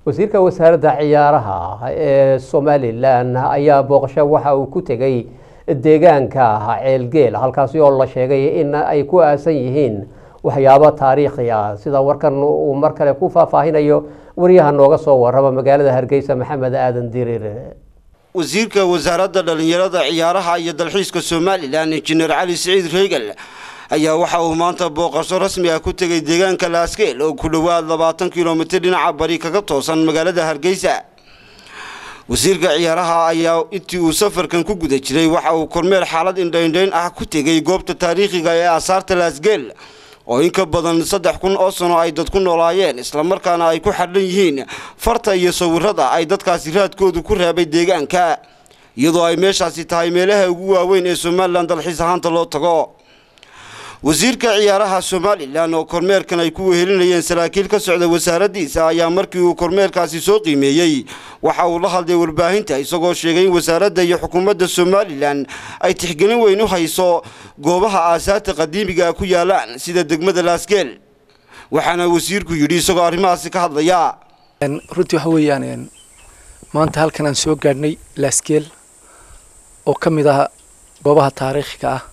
wasiirka wasaaradda ciyaaraha ee somalilan ayaa booqasho waxa uu ku tegay deegaanka ceelgeel halkaasi oo la sheegay in ay ku aasan yihiin waxyaabo taariikhi ah sida warkan uu mar kale ku faahfaahinayo wariyaha nooga soo warrama magaalada hargeysa maxamed aadan diriir wasiirka wasaaradda dhallinyarada ciyaaraha iyo dalxiiska somalilan injineer cali siciid reegal ayaa waxa uu maanta booqasho rasmi ah ku tegay deegaanka laaskeel oo ku dhowaad labaatan kilomitir dhinaca bari kaga toosan magaalada hargeysa wasiirka ciyaaraha ayaa intii uu safarkan ku guda jiray waxa uu kormeer xaalad indhaindhayn ah ku tegay goobta taariikhiga ee aasaarta laasgeel oo in ka badan saddex kun oo sano ay dad ku noolaayeen islamarkaana ay ku xadhan yihiin farta iyo sawirada ay dadkaasi raadkoodu ku reebay deegaanka iyadoo ay meeshaasi tahay meelaha ugu waaweyn ee somalilan dalxiis ahaanta loo tago wasiirka ciyaaraha somalilan oo kormeerkan ay ku wehelinayeen saraakiil ka socda wasaaraddiisa ayaa markii uu kormeerkaasi soo qiimeeyey waxa uu la hadlay warbaahinta isagoo sheegay in wasaaradda iyo xukuumadda somalilan ay tixgelin weyn u hayso goobaha aasaarta qadiimiga ku yaalaan sida degmada laasgeel waxaana wasiirku yidhi isagoo arrimahaasi ka hadlaya runtii waxa weeyaan maanta halkan aan soo gaadhnay laasgeel oo ka mid ah goobaha taariikhiga ah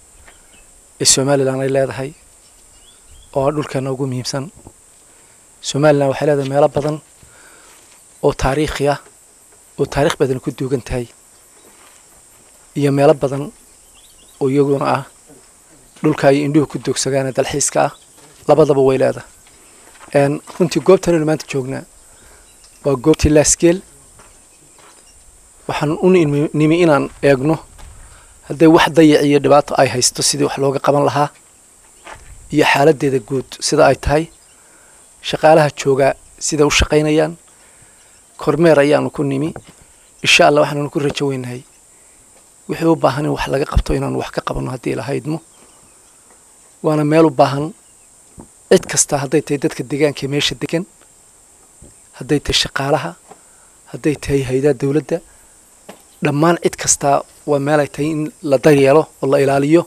ee somalilan ay leedahay oo ah dhulkeena ugu muhiimsan somalilan waxay leedahay meelo badan oo taariikhi ah oo taarikh badan ku duugan tahay iyo meelo badan oo iyaguna ah dhulka ay indhuhu ku doogsagaane dalxiiska ah labadaba way leedahay runtii goobtanaynu maanta joognaa waa goobtii laasgeel waxaan u nimi inaan eegno hadday wax dayac iyo dhibaato ay haysto sidii wax looga qaban lahaa iyo xaaladdeeda guud sida ay tahay shaqaalaha joogaa sida u shaqaynayaan kormeer ayaanu ku nimi insha allah waxaannu ku rajo weynahay wixii u baahan in wax laga qabto inaanu wax ka qabanno haddii lahaydmo waana meel u baahan cid kasta hadday tahay dadka deegaanka meesha degan hadday tahay shaqaalaha hadday tahay hay-adaha dowladda dhammaan cid kastaa waa meel ay tahay in la daryeelo oo la ilaaliyo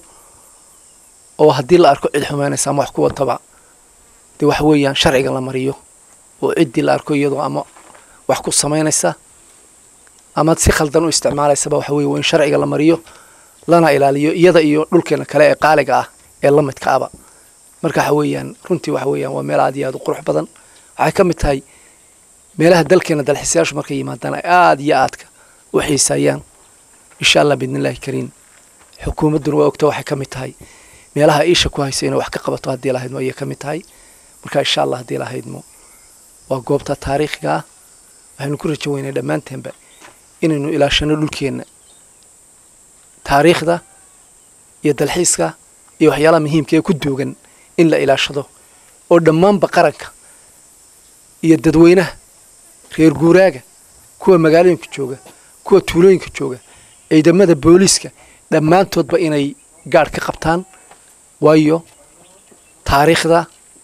oo haddii la arko cid xumaynaysa ama wax ku wataba dee waxa weeyaan sharciga la mariyo oo ciddii la arko iyadoo ama wax ku samaynaysa ama si khaldan u isticmaalaysaba waxa weye waa in sharciga la mariyo lana ilaaliyo iyada iyo dhulkeena kale ee qaaliga ah ee la midka aba marka waxa weeyaan runtii waxa weeyaan waa meel aad iyo aad u qurux badan waxay ka mid tahay meelaha dalkeena dalxiisayaashu markay yimaadaan ay aada iyo aadka u xiisaayaan insha allah biidnillahi kariim xukuumadduna waa ogta waxay ka mid tahay meelaha iisha ku haysa inay wax ka qabato haddii lahaydmo ayay ka mid tahay marka insha allah haddii lahaydmo waa goobta taariikhiga ah waxaynu ku rajo weynay dhammaanteenba inaynu ilaashano dhulkeenna taariikhda iyo dalxiiska iyo waxyaalaha muhiimka ee ku duugan in la ilaashado oo dhammaanba qaranka iyo dadweynaha reer guuraaga kuwa magaalooyinka jooga kuwa tuulooyinka jooga ciidamada booliiska dhammaantoodba inay gaadh ka qabtaan waayo taariikhda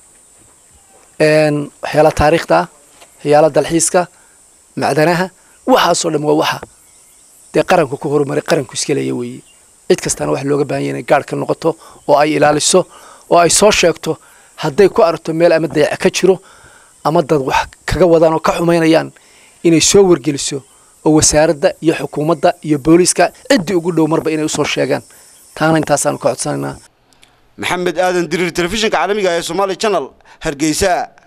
waxyaalaha taariikhda waxyaalaha dalxiiska macdanaha waxaasoo dhan waa waxa dee qaranku ku horumaray qaranku iska leeya weeye cid kastaana waxa looga baahan yahy inay gaadh ka noqoto oo ay ilaaliso oo ay soo sheegto hadday ku aragto meel ama dayac ka jiro ama dad wax kaga wadaan oo ka xumaynayaan inay soo wargeliso oo wasaaradda iyo xukuumadda iyo booliiska ciddii ugu dhow marba inay usoo sheegaan taana intaasaanu ka codsanaynaa maxamed aadan diriir telefishinka caalamiga ee somaali channel hargeysa